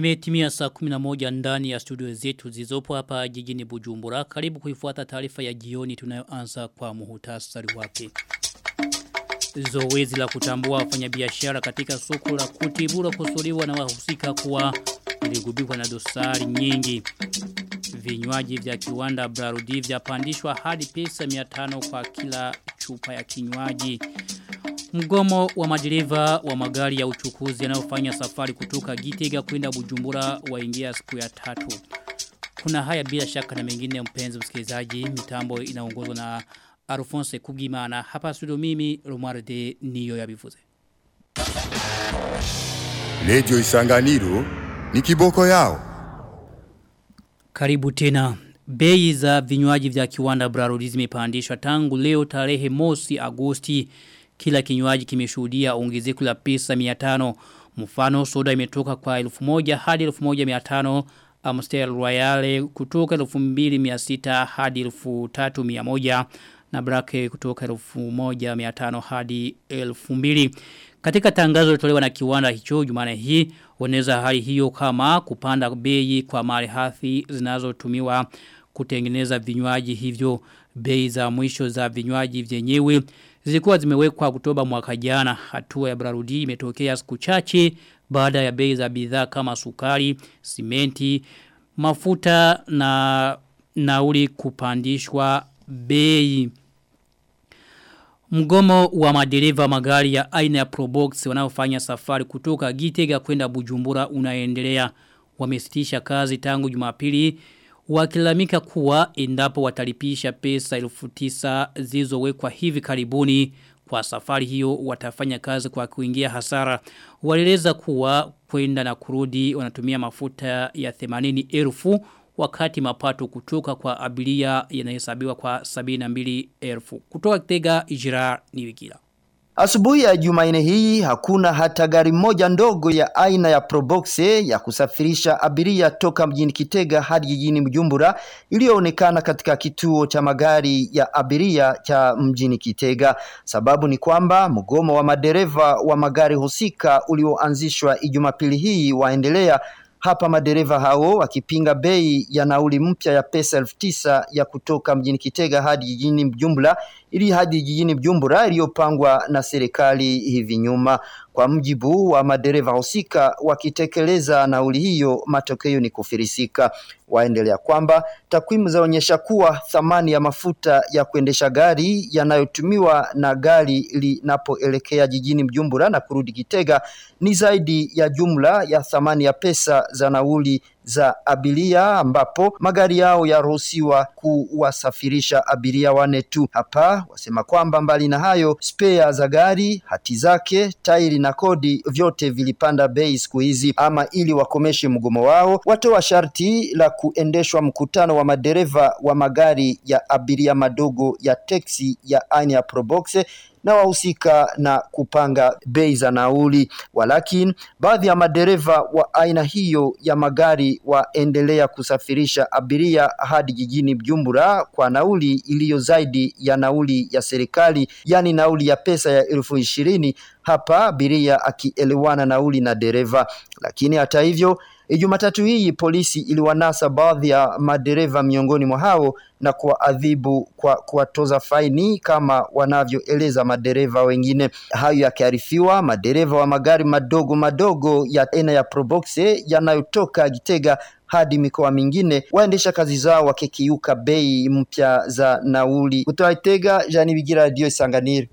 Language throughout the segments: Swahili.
Imetimia saa 11 ndani ya studio zetu zizopo hapa jijini Bujumbura. Karibu kuifuata taarifa ya jioni tunayoanza kwa muhutasari wake. Zoezi la kutambua wafanyabiashara katika soko la kutibura kusuliwa na wahusika kuwa iligubikwa na dosari nyingi. Vinywaji vya kiwanda Brarudi vyapandishwa hadi pesa 500 kwa kila chupa ya kinywaji. Mgomo wa madereva wa magari ya uchukuzi yanayofanya safari kutoka Gitega kwenda Bujumbura waingia siku ya tatu. Kuna haya bila shaka na mengine mpenzi msikilizaji, mitambo inaongozwa na Alphonse Kugimana. Hapa studio mimi Romualde niyo yabivuze. Radio Isanganiro ni kiboko yao. Karibu tena. Bei za vinywaji vya kiwanda Brarudi zimepandishwa tangu leo tarehe mosi Agosti kila kinywaji kimeshuhudia ongezeko la pesa 500 mfano soda imetoka kwa 1000 hadi 1500 Amstel Royale kutoka 2600 hadi 3100 na Brake kutoka 1500 hadi 2000 katika tangazo lilotolewa na kiwanda hicho Jumane hii wanaweza hali hiyo kama kupanda bei kwa malighafi zinazotumiwa kutengeneza vinywaji hivyo bei za mwisho za vinywaji vyenyewe zilikuwa zimewekwa Oktoba mwaka jana hatua ya Brarudi imetokea siku chache baada ya bei za bidhaa kama sukari, simenti, mafuta na nauli kupandishwa bei. Mgomo wa madereva magari ya aina ya Probox wanaofanya safari kutoka Gitega kwenda Bujumbura unaendelea. Wamesitisha kazi tangu Jumapili wakilamika kuwa endapo watalipisha pesa elfu tisa zilizowekwa hivi karibuni kwa safari hiyo watafanya kazi kwa kuingia hasara. Waleleza kuwa kwenda na kurudi wanatumia mafuta ya 80 elfu wakati mapato kutoka kwa abiria yanahesabiwa kwa 72 elfu. Kutoka kitega ijira ni wikila. Asubuhi ya Jumanne hii hakuna hata gari moja ndogo ya aina ya Proboxe ya kusafirisha abiria toka mjini Kitega hadi jijini Bujumbura iliyoonekana katika kituo cha magari ya abiria cha mjini Kitega. Sababu ni kwamba mgomo wa madereva wa magari husika ulioanzishwa Jumapili hii waendelea hapa madereva hao wakipinga bei ya nauli mpya ya pesa elfu tisa ya kutoka mjini Kitega hadi jijini Bujumbura ili hadi jijini Bujumbura iliyopangwa na serikali hivi nyuma. Kwa mjibu wa madereva husika wakitekeleza nauli hiyo, matokeo ni kufirisika. Waendelea kwamba takwimu zaonyesha kuwa thamani ya mafuta ya kuendesha gari yanayotumiwa na gari linapoelekea jijini Bujumbura na kurudi Kitega ni zaidi ya jumla ya thamani ya pesa za nauli za abiria ambapo magari yao yaruhusiwa kuwasafirisha abiria wane tu. Hapa wasema kwamba mbali na hayo, spea za gari, hati zake, tairi na kodi vyote vilipanda bei siku hizi. Ama ili wakomeshe mgomo wao, watoa sharti la kuendeshwa mkutano wa madereva wa magari ya abiria madogo ya teksi ya aina ya Probox na wahusika na kupanga bei za nauli. Walakin baadhi ya madereva wa aina hiyo ya magari waendelea kusafirisha abiria hadi jijini Bujumbura kwa nauli iliyo zaidi ya nauli ya serikali, yani nauli ya pesa ya elfu ishirini hapa abiria akielewana nauli na dereva. Lakini hata hivyo Jumatatu hii polisi iliwanasa baadhi ya madereva miongoni mwa hao na kuwaadhibu kwa kuwatoza faini kama wanavyoeleza madereva wengine. Hayo yakiarifiwa, madereva wa magari madogo madogo ya aina ya Proboxe yanayotoka Gitega hadi mikoa mingine waendesha kazi zao wakikiuka bei mpya za nauli. Kutoka Gitega, Jani Bigira, Radio Isanganiro.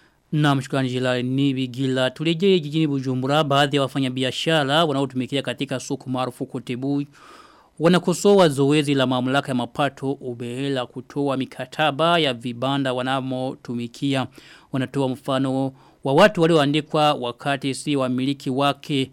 Na mshukrani jila ni bigila. Tulejee jijini Bujumbura baadhi ya wafanyabiashara wanaotumikia katika soko maarufu Kotebu wanakosoa zoezi la mamlaka ya mapato ubehela kutoa mikataba ya vibanda wanamotumikia wanatoa mfano wa watu walioandikwa wakati si wamiliki wake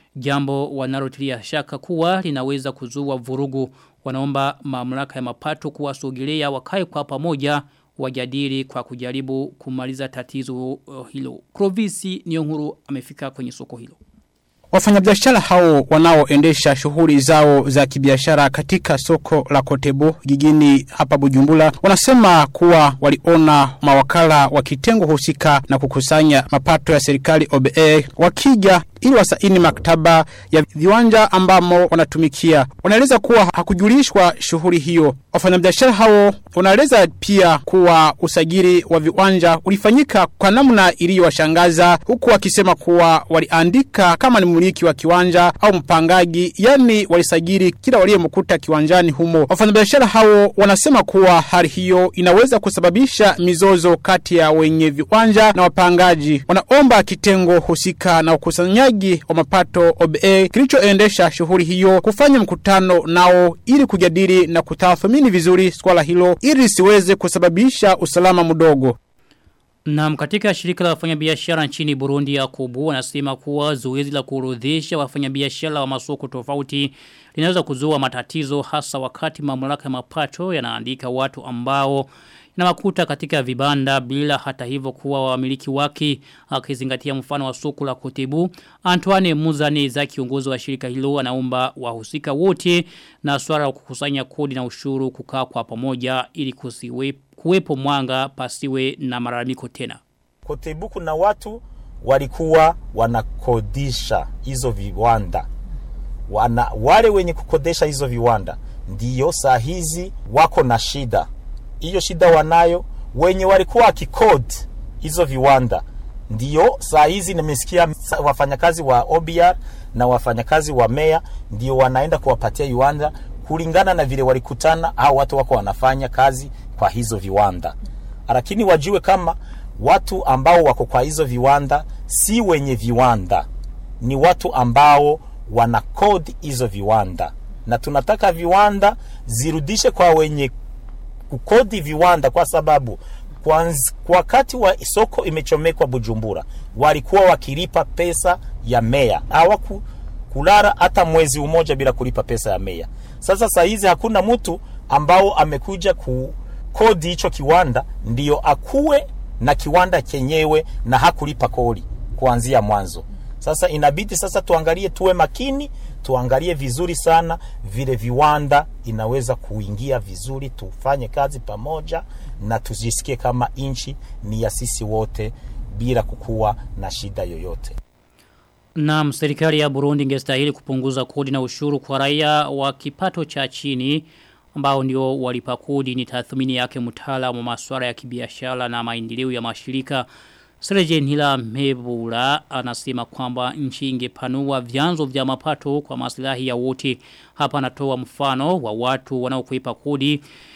jambo wanalotilia shaka kuwa linaweza kuzua vurugu wanaomba mamlaka ya mapato kuwasogelea wakae kwa pamoja wajadili kwa kujaribu kumaliza tatizo uh, hilo. Krovisi Nyonguru amefika kwenye soko hilo. Wafanyabiashara hao wanaoendesha shughuli zao za kibiashara katika soko la Kotebu jijini hapa Bujumbura wanasema kuwa waliona mawakala wa kitengo husika na kukusanya mapato ya serikali OBA wakija ili wasaini maktaba ya viwanja ambamo wanatumikia. Wanaeleza kuwa hakujulishwa shughuli hiyo. Wafanyabiashara hao wanaeleza pia kuwa usajili wa viwanja ulifanyika kwa namna iliyowashangaza huku wakisema kuwa waliandika kama ni mmiliki wa kiwanja au mpangaji, yani walisajili kila waliyemkuta kiwanjani humo. Wafanyabiashara hao wanasema kuwa hali hiyo inaweza kusababisha mizozo kati ya wenye viwanja na wapangaji. Wanaomba kitengo husika na ukusanyaji wa mapato OBA kilichoendesha shughuli hiyo kufanya mkutano nao ili kujadili na kutathmini vizuri swala hilo ili siweze kusababisha usalama mdogo. Na katika shirika la wafanyabiashara nchini Burundi ya kubu wanasema kuwa zoezi la kuorodhesha wafanyabiashara wa masoko tofauti linaweza kuzua matatizo hasa wakati mamlaka ya mapato yanaandika watu ambao inamakuta katika vibanda bila hata hivyo kuwa wamiliki wake akizingatia mfano wa soko la Kotebu Antoine Muzane za kiongozi wa shirika hilo anaomba wahusika wote na swala la kukusanya kodi na ushuru kukaa kwa pamoja ili kusiwe kuwepo mwanga pasiwe na malalamiko tena. Kotebu kuna watu walikuwa wanakodisha hizo viwanda wana, wale wenye kukodesha hizo viwanda ndiyo saa hizi wako na shida hiyo shida wanayo wenye walikuwa wakikodi hizo viwanda ndio saa hizi nimesikia wafanyakazi wa OBR na wafanyakazi wa meya ndio wanaenda kuwapatia viwanda kulingana na vile walikutana au watu wako wanafanya kazi kwa hizo viwanda lakini wajue kama watu ambao wako kwa hizo viwanda si wenye viwanda ni watu ambao wana kodi hizo viwanda na tunataka viwanda zirudishe kwa wenye kukodi viwanda kwa sababu kwa wakati wa soko imechomekwa Bujumbura walikuwa wakilipa pesa ya meya hawaku kulala hata mwezi umoja bila kulipa pesa ya meya. Sasa saa hizi hakuna mtu ambao amekuja kukodi hicho kiwanda ndio akuwe na kiwanda chenyewe na hakulipa kodi kuanzia mwanzo. Sasa inabidi sasa tuangalie, tuwe makini, tuangalie vizuri sana vile viwanda inaweza kuingia vizuri, tufanye kazi pamoja na tujisikie kama nchi ni ya sisi wote bila kukuwa na shida yoyote. Na serikali ya Burundi ingestahili kupunguza kodi na ushuru kwa raia wa kipato cha chini ambao ndio walipa kodi ni tathmini yake mtaalamu wa masuala ya kibiashara na maendeleo ya mashirika Sergeant Hila Mebula anasema kwamba nchi ingepanua vyanzo vya mapato kwa maslahi ya wote. Hapa anatoa mfano wa watu wanaokwepa kodi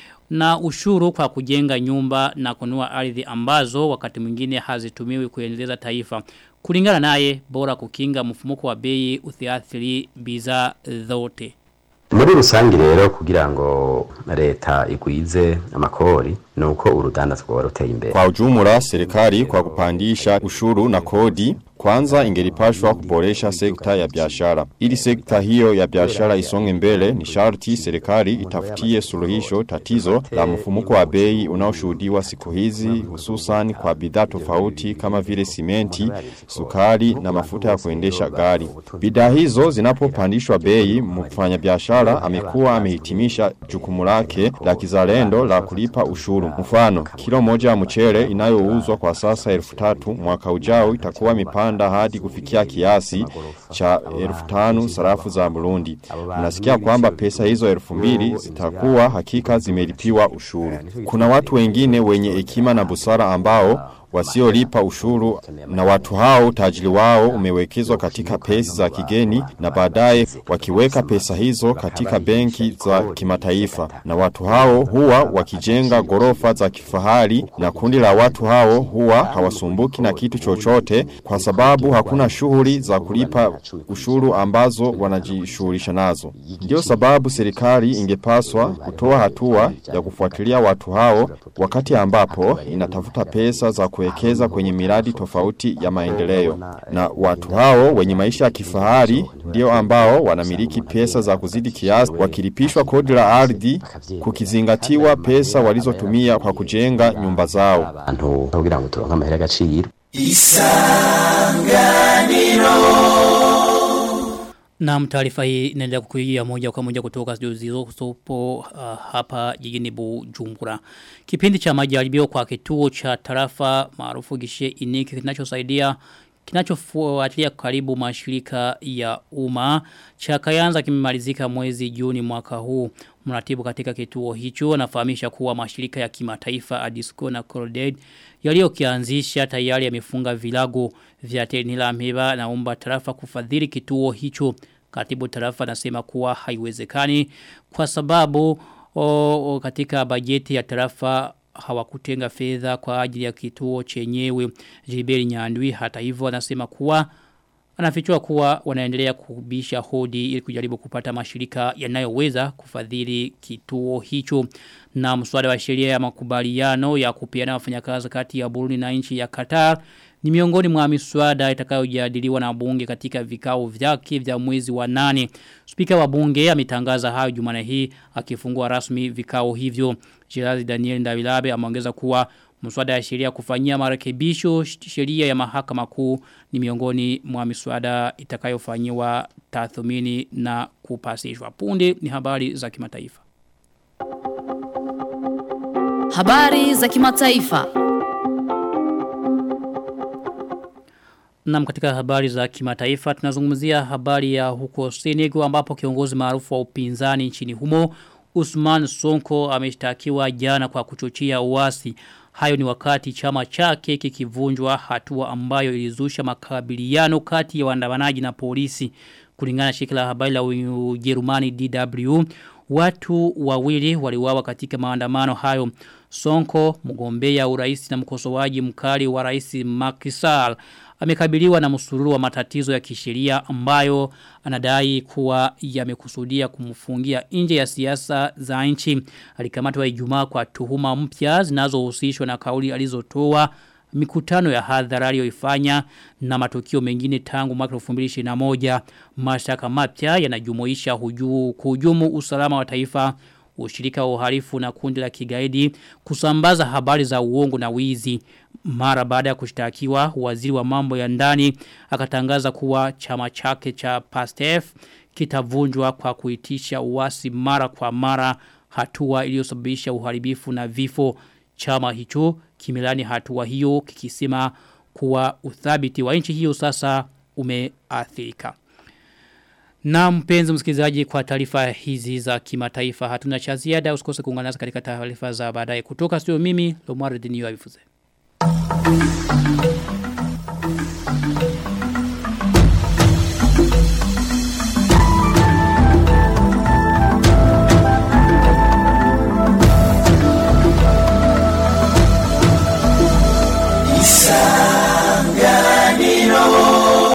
na ushuru kwa kujenga nyumba na kunua ardhi ambazo wakati mwingine hazitumiwi kuendeleza taifa. Kulingana naye bora kukinga mfumuko wa bei uthiathiri bidhaa zote. muri rusange rero kugira ngo leta igwize amakori nuko urudandazwa rwaba ruteye imbere Kwa ujumla serikali kwa kupandisha ushuru na kodi kwanza ingelipashwa kuboresha sekta ya biashara. Ili sekta hiyo ya biashara isonge mbele ni sharti serikali itafutie suluhisho tatizo la mfumuko wa bei unaoshuhudiwa siku hizi hususan kwa bidhaa tofauti kama vile simenti, sukari na mafuta ya kuendesha gari. Bidhaa hizo zinapopandishwa bei mfanyabiashara amekuwa amehitimisha jukumu lake la kizalendo la kulipa ushuru. Mfano, kilo moja ya mchele inayouzwa kwa sasa elfu tatu mwaka ujao itakuwa mipanda hadi kufikia kiasi cha elfu tanu sarafu za Burundi. Mnasikia kwamba pesa hizo elfu mbili zitakuwa hakika zimelipiwa ushuru. Kuna watu wengine wenye hekima na busara ambao wasiolipa ushuru na watu hao tajiri wao umewekezwa katika pesa za kigeni na baadaye wakiweka pesa hizo katika benki za kimataifa na watu hao huwa wakijenga gorofa za kifahari na kundi la watu hao huwa hawasumbuki na kitu chochote kwa sababu hakuna shughuli za kulipa ushuru ambazo wanajishughulisha nazo ndio sababu serikali ingepaswa kutoa hatua ya kufuatilia watu hao wakati ambapo inatafuta pesa za kuwekeza kwenye miradi tofauti ya maendeleo. Na watu hao wenye maisha ya kifahari ndio ambao wanamiliki pesa za kuzidi kiasi wakilipishwa kodi la ardhi kukizingatiwa pesa walizotumia kwa kujenga nyumba zao. abantu kugira ngo turonke amahera agaciro Na taarifa hii inaendelea kukujia moja kwa moja kutoka studio zilizopo uh, hapa jijini Bujumbura. Kipindi cha majaribio kwa kituo cha tarafa maarufu gishe iniki kinachosaidia kinachofuatilia karibu mashirika ya umma cha Kayanza kimemalizika mwezi Juni mwaka huu. Mratibu katika kituo hicho anafahamisha kuwa mashirika ya kimataifa Adisco na Coldead yaliyokianzisha tayari yamefunga vilago vya Tenila Meba na umba tarafa kufadhili kituo hicho. Katibu tarafa anasema kuwa haiwezekani kwa sababu o, o, katika bajeti ya tarafa hawakutenga fedha kwa ajili ya kituo chenyewe Jiberi Nyandwi hata hivyo anasema kuwa anafichua kuwa wanaendelea kubisha hodi ili kujaribu kupata mashirika yanayoweza kufadhili kituo hicho na mswada wa sheria ya makubaliano ya kupeana wafanyakazi kati ya Burundi na nchi ya Qatar ni miongoni mwa miswada itakayojadiliwa na bunge katika vikao vyake vya mwezi wa nane. Spika wa bunge ametangaza hayo Jumane hii akifungua rasmi vikao hivyo. Jirazi Daniel Ndawilabe ameongeza kuwa mswada ya sheria kufanyia marekebisho sheria ya mahakama kuu ni miongoni mwa miswada itakayofanyiwa tathmini na kupasishwa. Punde ni habari za kimataifa. Habari za kimataifa. Na katika habari za kimataifa tunazungumzia habari ya huko Senegal ambapo kiongozi maarufu wa upinzani nchini humo Usman Sonko ameshtakiwa jana kwa kuchochea uasi. Hayo ni wakati chama chake kikivunjwa hatua ambayo ilizusha makabiliano kati ya waandamanaji na polisi. Kulingana na shirika la habari la Ujerumani DW, watu wawili waliuawa katika maandamano hayo. Sonko, mgombea urais na mkosoaji mkali wa rais Macky Sall amekabiliwa na msururu wa matatizo ya kisheria ambayo anadai kuwa yamekusudia kumfungia nje ya siasa za nchi. Alikamatwa Ijumaa kwa tuhuma mpya zinazohusishwa na kauli alizotoa mikutano ya hadhara aliyoifanya na matukio mengine tangu mwaka 2021 mashtaka mapya yanajumuisha hujuu kuhujumu usalama wa taifa ushirika wa uhalifu na kundi la kigaidi kusambaza habari za uongo na wizi mara baada ya kushtakiwa waziri wa mambo ya ndani akatangaza kuwa chama chake cha PASTEF kitavunjwa kwa kuitisha uasi mara kwa mara hatua iliyosababisha uharibifu na vifo chama hicho kimelani hatua hiyo kikisema kuwa uthabiti wa nchi hiyo sasa umeathirika. Na mpenzi msikilizaji kwa taarifa hizi za kimataifa hatuna cha ziada usikose kuungana nasi katika taarifa za baadaye kutoka studio mimi Lomar Denio Abifuze. Thank you.